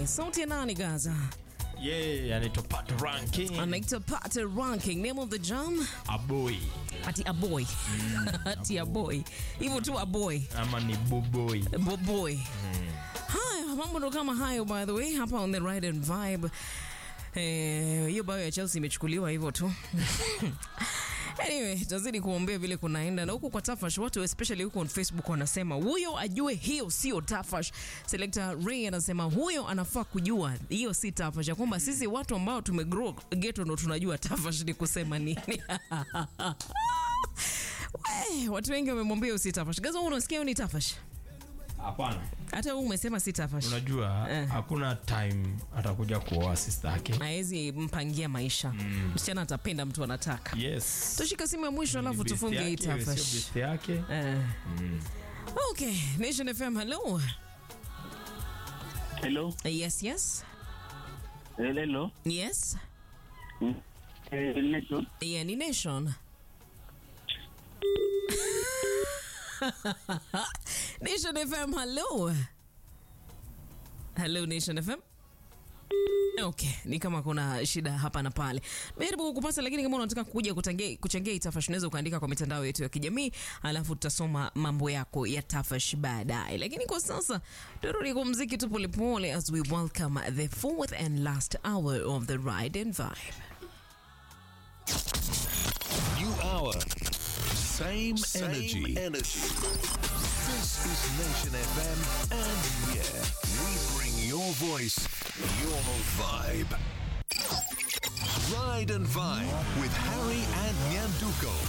Okay, sauti ya nani Gaza? Yeah, anaitwa Pat Ranking. Anaitwa Pat Ranking. Name of the jam? Aboy Ati Aboy. Ati Aboy. Hivyo tu Aboy. ama ni Boboy. Boboy. Haya, mambo ndo kama hayo by the way hapa on the ride and vibe. Eh, hiyo bao ya Chelsea imechukuliwa hivyo tu. Anyway, tazidi kuombea vile kunaenda na huku kwa Tafash, watu especially huko on Facebook wanasema huyo ajue hiyo sio Tafash. Selector Ray anasema huyo anafaa kujua hiyo si Tafash, ya kwamba sisi watu ambao tumegrow ghetto ndo tunajua Tafash ni kusema nini. We, watu wengi wamemwambia hiyo si Tafash. Gaza, wewe unasikia hiyo ni Tafash? Hapana. Hata wewe umesema si Tafash. Unajua Eh. hakuna time atakuja kuoa sister yake. Haezi mpangia maisha. Msichana atapenda mtu anataka. Yes. Tushika simu ya mwisho alafu Best tufunge hii yake, sio Tafash. best yake. Eh. Okay, Nation FM, hello. Hello. Yes, yes. Hello. Yes. Eh, Nation. Yeah, ni Nation. Nation FM, hello. Hello Nation FM. Okay, ni kama kuna shida hapa na pale. Nimejaribu kukupata lakini kama unataka kuja kutangia- kuchangia hii Tafash unaweza ukaandika kwa mitandao yetu ya kijamii, alafu tutasoma mambo yako ya Tafash baadaye. Lakini kwa sasa turudi kwa muziki tu polepole as we welcome the fourth and last hour of the ride and vibe. New hour. Same, Same energy. energy. This is Nation FM, and yeah, we bring your voice, your vibe. Ride and Vibe with Harry and Nyanduko.